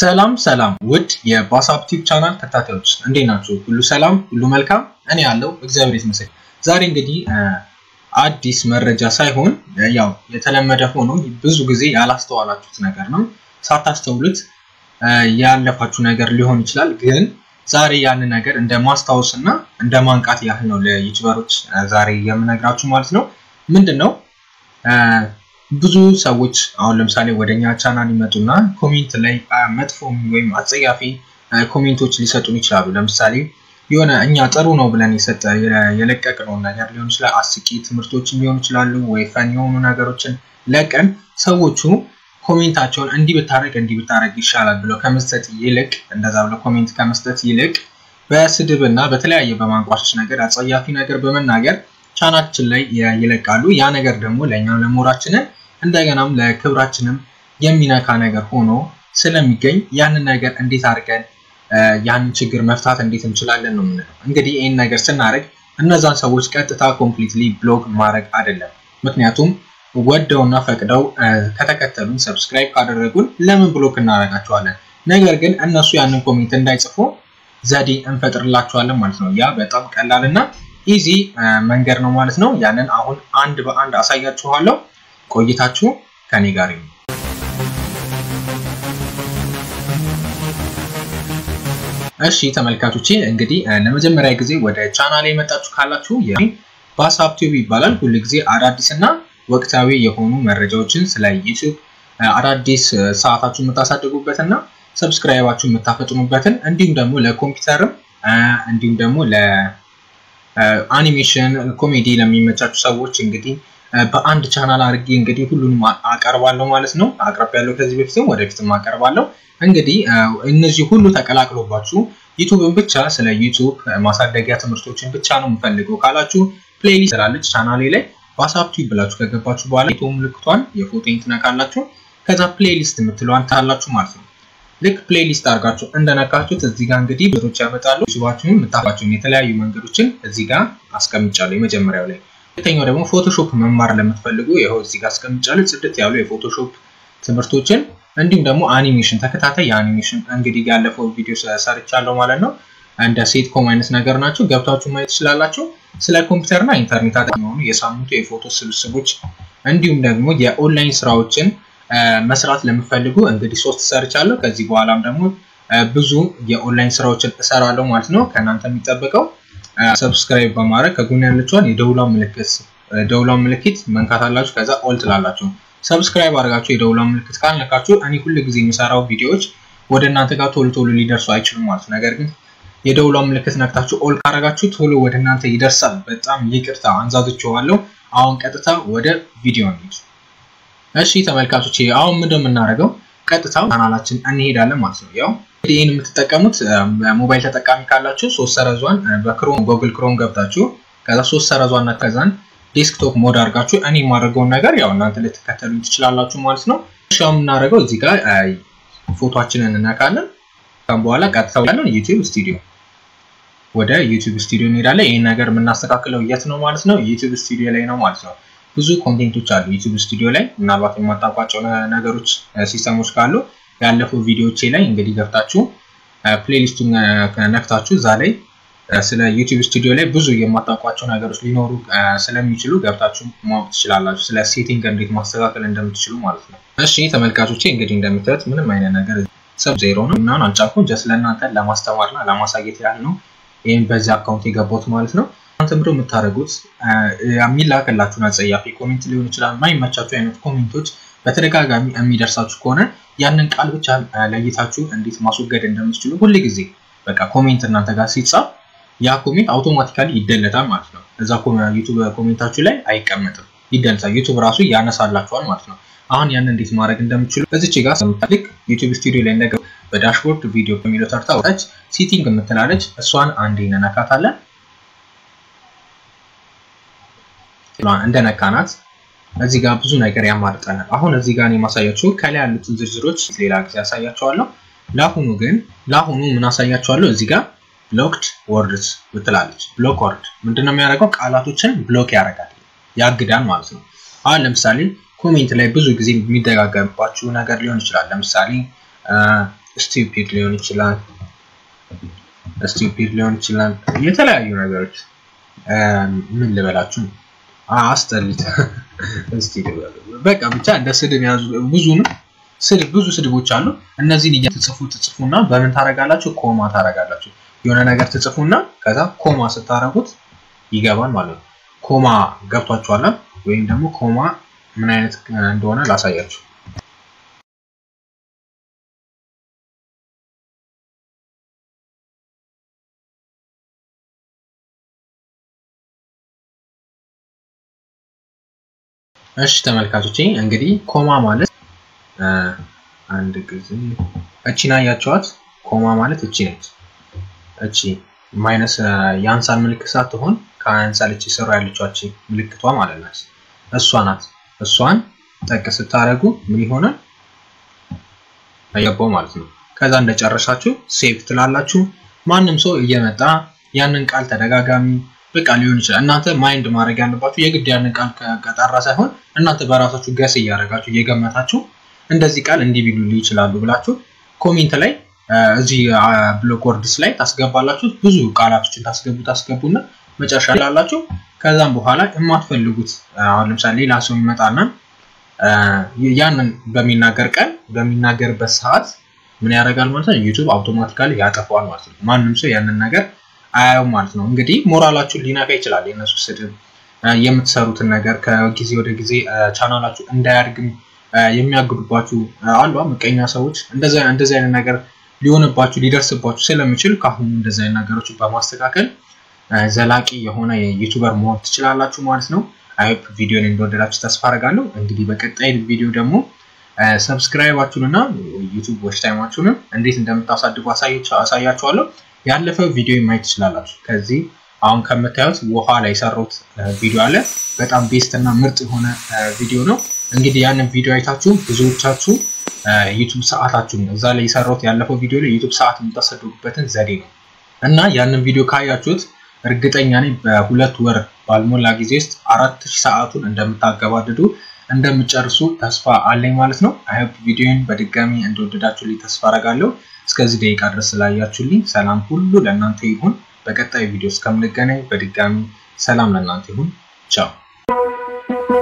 ሰላም ሰላም ውድ የባሳፕ ቲዩብ ቻናል ተከታታዮች እንዴት ናችሁ? ሁሉ ሰላም፣ ሁሉ መልካም። እኔ ያለው እግዚአብሔር ይመስገን። ዛሬ እንግዲህ አዲስ መረጃ ሳይሆን ያው የተለመደ ሆኖ ብዙ ጊዜ ያላስተዋላችሁት ነገር ነው። ሳታስተውሉት ያለፋችሁ ነገር ሊሆን ይችላል። ግን ዛሬ ያንን ነገር እንደ ማስታወስ እና እንደ ማንቃት ያህል ነው ለዩቲዩበሮች ዛሬ የምነግራችሁ ማለት ነው። ምንድን ነው ብዙ ሰዎች አሁን ለምሳሌ ወደኛ ቻናል ይመጡና ኮሜንት ላይ መጥፎ ወይም አጸያፊ ኮሜንቶች ሊሰጡን ይችላሉ። ለምሳሌ የሆነ እኛ ጥሩ ነው ብለን የሰጠ የለቀቅነውን ነገር ሊሆን ይችላል። አስቂ ትምህርቶችን ሊሆን ይችላሉ፣ ወይ ፈን የሆኑ ነገሮችን ለቀን ሰዎቹ ኮሜንታቸውን እንዲህ ብታደረግ እንዲህ ብታደረግ ይሻላል ብለው ከመስጠት ይልቅ እንደዛ ብለው ኮሜንት ከመስጠት ይልቅ በስድብ እና በተለያየ በማንቋሸሽ ነገር አጸያፊ ነገር በመናገር ቻናችን ላይ ይለቃሉ። ያ ነገር ደግሞ ለእኛም ለሞራችንን እንደገናም ለክብራችንም የሚነካ ነገር ሆኖ ስለሚገኝ ያንን ነገር እንዴት አድርገን ያንን ችግር መፍታት እንዴት እንችላለን ነው የምንለው። እንግዲህ ይህን ነገር ስናደርግ እነዛን ሰዎች ቀጥታ ኮምፕሊትሊ ብሎክ ማድረግ አይደለም። ምክንያቱም ወደውና ፈቅደው ከተከተሉን ሰብስክራይብ ካደረጉን ለምን ብሎክ እናደርጋቸዋለን? ነገር ግን እነሱ ያንን ኮሜንት እንዳይጽፉ ዘዴ እንፈጥርላቸዋለን ማለት ነው። ያ በጣም ቀላል እና ኢዚ መንገድ ነው ማለት ነው። ያንን አሁን አንድ በአንድ አሳያችኋለሁ። ቆይታችሁ ከኔ ጋር ነው። እሺ ተመልካቾቼ እንግዲህ ለመጀመሪያ ጊዜ ወደ ቻናል የመጣችሁ ካላችሁ ባሳፕ ቲዩብ ይባላል። ሁል ጊዜ አዳዲስ እና ወቅታዊ የሆኑ መረጃዎችን ስለ ዩቲዩብ አዳዲስ ሰዓታችሁን የምታሳድጉበት እና ሰብስክራይባችሁን የምታፈጥኑበትን እንዲሁም ደግሞ ለኮምፒውተርም እንዲሁም ደግሞ ለአኒሜሽን ኮሜዲ ለሚመቻችሁ ሰዎች እንግዲህ በአንድ ቻናል አድርጌ እንግዲህ ሁሉንም አቀርባለሁ ማለት ነው። አቅርብ ያለው ከዚህ በፊትም ወደፊትም አቀርባለሁ። እንግዲህ እነዚህ ሁሉ ተቀላቅሎባችሁ ዩቱብን ብቻ ስለ ዩቱብ ማሳደጊያ ትምህርቶችን ብቻ ነው የምፈልገው ካላችሁ ፕሌሊስት ስላለች ቻናሌ ላይ ባሳፕ ቲዩብ ብላችሁ ከገባችሁ በኋላ ቶ ምልክቷን የፎቶን ትነካላችሁ። ከዛ ፕሌሊስት የምትለዋን ታላችሁ ማለት ነው። ልክ ፕሌሊስት አድርጋችሁ እንደነካችሁት እዚህ ጋር እንግዲህ ብዙዎች ያመጣሉ። ዩቱባችሁን የምታፋችሁን የተለያዩ መንገዶችን እዚህ ጋር አስቀምጫለሁ የመጀመሪያው ላይ ሁለተኛው ደግሞ ፎቶሾፕ መማር ለምትፈልጉ ይኸው እዚህ ጋር አስቀምጫለሁ። ጽድት ያሉ የፎቶሾፕ ትምህርቶችን እንዲሁም ደግሞ አኒሜሽን ተከታታይ የአኒሜሽን እንግዲህ ያለፈው ቪዲዮ ሰርቻለሁ ማለት ነው። እንደ ሴት ኮም አይነት ነገር ናቸው። ገብታችሁ ማየት ትችላላችሁ። ስለ ኮምፒውተርና ኢንተርኔት አጠቃላይ የሆኑ የሳምንቱ የፎቶ ስብስቦች እንዲሁም ደግሞ የኦንላይን ስራዎችን መስራት ለምፈልጉ እንግዲህ ሶስት ሰርቻለሁ። ከዚህ በኋላም ደግሞ ብዙ የኦንላይን ስራዎችን እሰራለሁ ማለት ነው። ከእናንተ የሚጠበቀው ሰብስክራይብ በማድረግ ከጎን ያለችዋን የደውሏን ምልክት ደውሏን ምልክት መንካት አላችሁ። ከዛ ኦል ትላላችሁ። ሰብስክራይብ አድርጋችሁ የደውሏን ምልክት ካልነካችሁ እኔ ሁል ጊዜ የሚሰራው ቪዲዮዎች ወደ እናንተ ጋር ቶሎ ቶሎ ሊደርሱ አይችሉም ማለት ነው። ነገር ግን የደውሏን ምልክት ነክታችሁ ኦል ካረጋችሁ ቶሎ ወደ እናንተ ይደርሳል። በጣም ይቅርታ አንዛዝቼዋለሁ። አሁን ቀጥታ ወደ ቪዲዮ እንሂድ። እሺ ተመልካቾች፣ አሁን ምንድን የምናደርገው ቀጥታ ቻናላችን እንሄዳለን ማለት ነው። ያው እንግዲህ ይህን የምትጠቀሙት ሞባይል ተጠቃሚ ካላችሁ ሶስት ሰረዟን በክሮም ጎግል ክሮም ገብታችሁ ከዛ ሶስት ሰረዟን እና ከዛን ዴስክቶፕ ሞድ አድርጋችሁ እኔ የማደርገውን ነገር ያው እናንተ ልትከተሉ ትችላላችሁ ማለት ነው። እሺ የምናደርገው እዚህ ጋር ፎቶችንን እነካለን። ከም በኋላ ቀጥታ ያለን ዩቲዩብ ስቱዲዮ ወደ ዩቲዩብ ስቱዲዮ እንሄዳለን። ይህን ነገር የምናስተካክለው የት ነው ማለት ነው? ዩቲዩብ ስቱዲዮ ላይ ነው ማለት ነው። ብዙ ኮንቴንቶች አሉ ዩቲዩብ ስቱዲዮ ላይ። ምናልባት የማታውቋቸው ነገሮች ሲስተሞች ካሉ ያለፈው ቪዲዮቼ ላይ እንግዲህ ገብታችሁ ፕሌሊስቱን ነክታችሁ እዛ ላይ ስለ ዩቲዩብ ስቱዲዮ ላይ ብዙ የማታውቋቸው ነገሮች ሊኖሩ ስለሚችሉ ገብታችሁ ማወቅ ትችላላችሁ። ስለ ሴቲንግ እንዴት ማስተካከል እንደምትችሉ ማለት ነው። እሺ ተመልካቾቼ እንግዲህ እንደምታዩት ምንም አይነት ነገር ሰብ ዜሮ ነው ምናምን አልጫንኩም። ጀስት ለእናንተ ለማስተማርና ለማሳየት ያህል ነው ይህም በዚህ አካውንት የገባሁት ማለት ነው። እናንተ ምንድን የምታደርጉት የሚላክላችሁን አጸያፊ ኮሜንት ሊሆን ይችላል። የማይመቻችሁ አይነት ኮሜንቶች በተደጋጋሚ የሚደርሳችሁ ከሆነ ያንን ቃል ብቻ ለይታችሁ እንዴት ማስወገድ እንደምትችሉ ሁል ጊዜ በቃ ኮሜንት እናንተ ጋር ሲጻፍ ያ ኮሜንት አውቶማቲካሊ ይደለታል ማለት ነው። እዛ ዩቱብ ኮሜንታችሁ ላይ አይቀመጥም፣ ይደለታል። ዩቱብ ራሱ ያነሳላችኋል ማለት ነው። አሁን ያን እንዴት ማድረግ እንደምትችሉ እዚች ጋር ስምታልክ ዩቱብ ስቱዲዮ ላይ እንደገ በዳሽቦርድ ቪዲዮ በሚለው ተርታ ወታች ሲቲንግ የምትላለች እሷን አንዴ እንነካታለን። እንደነካናት እዚህ ጋር ብዙ ነገር ያማርጠናል። አሁን እዚህ ጋር የማሳያችሁ ከላይ ያሉትን ዝርዝሮች ሌላ ጊዜ ያሳያቸዋለሁ። ለአሁኑ ግን ለአሁኑ ምን አሳያቸዋለሁ? እዚህ ጋር ብሎክድ ወርድስ ብትላለች። ብሎክ ወርድ ምንድነው የሚያደርገው? ቃላቶችን ብሎክ ያደርጋል፣ ያግዳል ማለት ነው። አሁን ለምሳሌ ኮሜንት ላይ ብዙ ጊዜ የሚደጋገምባችሁ ነገር ሊሆን ይችላል። ለምሳሌ ስቱፒድ ሊሆን ይችላል ስቱፒድ ሊሆን ይችላል የተለያዩ ነገሮች ምን ልበላችሁ አስጠሊት እስቲ በቃ ብቻ እንደ ስድብ ያዙ ብዙንም ስድብ ብዙ ስድቦች አሉ እነዚህን እየተጽፉ ትጽፉና በምን ታረጋላችሁ ኮማ ታረጋላችሁ የሆነ ነገር ትጽፉና ከዛ ኮማ ስታረጉት ይገባል ማለት ነው ኮማ ገብቷችኋል ወይም ደግሞ ኮማ ምን አይነት እንደሆነ ላሳያችሁ እሺ ተመልካቾቼ እንግዲህ ኮማ ማለት አንድ ጊዜ እቺን አያቸዋት ኮማ ማለት እቺ ነች እቺ ማይነስ የአንሳር ምልክት ሳትሆን ከአንሳር እቺ ስራ ያለችው እቺ ምልክቷ ማለት ናት እሷ ናት እሷን ጠቅ ስታደርጉ ምን ይሆናል አየባው ማለት ነው ከዛ እንደጨረሳችሁ ሴቭ ትላላችሁ ማንም ሰው እየመጣ ያንን ቃል ተደጋጋሚ በቃ ሊሆን ይችላል እናንተ ማይንድ ማድረግ ያለባችሁ የግድ ያንን ቃል ከጠራ ሳይሆን እናንተ በራሳችሁ ገስ እያደረጋችሁ እየገመታችሁ እንደዚህ ቃል እንዲህ ቢሉልኝ ይችላሉ ብላችሁ ኮሜንት ላይ እዚህ ብሎክ ወርድስ ላይ ታስገባላችሁ ብዙ ቃላቶችን ታስገቡ ታስገቡና መጨረሻ ላላችሁ ከዛም በኋላ የማትፈልጉት አሁን ለምሳሌ ሌላ ሰው ይመጣና ያንን በሚናገር ቀን በሚናገርበት ሰዓት ምን ያደርጋል ማለት ነው ዩቱብ አውቶማቲካሊ ያጠፋዋል ማለት ነው ማንም ሰው ያንን ነገር አያዩ ማለት ነው እንግዲህ ሞራላችሁን ሊነካ ይችላል የእነሱ ስድብ የምትሰሩትን ነገር ከጊዜ ወደ ጊዜ ቻናላችሁ እንዳያድግም የሚያግዱባችሁ አሉ ምቀኛ ሰዎች እንደዚህ አይነት ነገር ሊሆንባችሁ ሊደርስባችሁ ስለሚችል ከአሁኑ እንደዚህ አይነት ነገሮችን በማስተካከል ዘላቂ የሆነ የዩቱበር መሆን ትችላላችሁ ማለት ነው አይፕ ቪዲዮን እንደወደዳችሁ ተስፋ አደርጋለሁ እንግዲህ በቀጣይ ቪዲዮ ደግሞ ሰብስክራይባችሁን እና ዩቱብ ዎች ታይማችሁንም እንዴት እንደምታሳድጉ አሳያችኋለሁ ያለፈ ቪዲዮ ማየት ትችላላችሁ ከዚህ አሁን ከምታዩት ውሃ ላይ የሰሩት ቪዲዮ አለ በጣም ቤስት እና ምርጥ የሆነ ቪዲዮ ነው እንግዲህ ያንን ቪዲዮ አይታችሁ ብዙዎቻችሁ ዩቱብ ሰዓታችሁን እዛ ላይ የሰራሁት ያለፈው ቪዲዮ ላይ ዩቱብ ሰዓት የምታሰድጉበትን ዘዴ ነው እና ያንን ቪዲዮ ካያችሁት እርግጠኛ ነኝ በሁለት ወር ባልሞላ ጊዜ ውስጥ አራት ሺህ ሰዓቱን እንደምታገባድዱ እንደምጨርሱ ተስፋ አለኝ ማለት ነው አይሆፕ ቪዲዮን በድጋሚ እንደወደዳችሁልኝ ተስፋ አረጋለሁ እስከዚህ ደቂቃ ድረስ ስላያችሁልኝ ሰላም ሁሉ ለእናንተ ይሁን በቀጣይ ቪዲዮ እስከምንገናኝ በድጋሚ ሰላም ለእናንተ ይሁን ቻው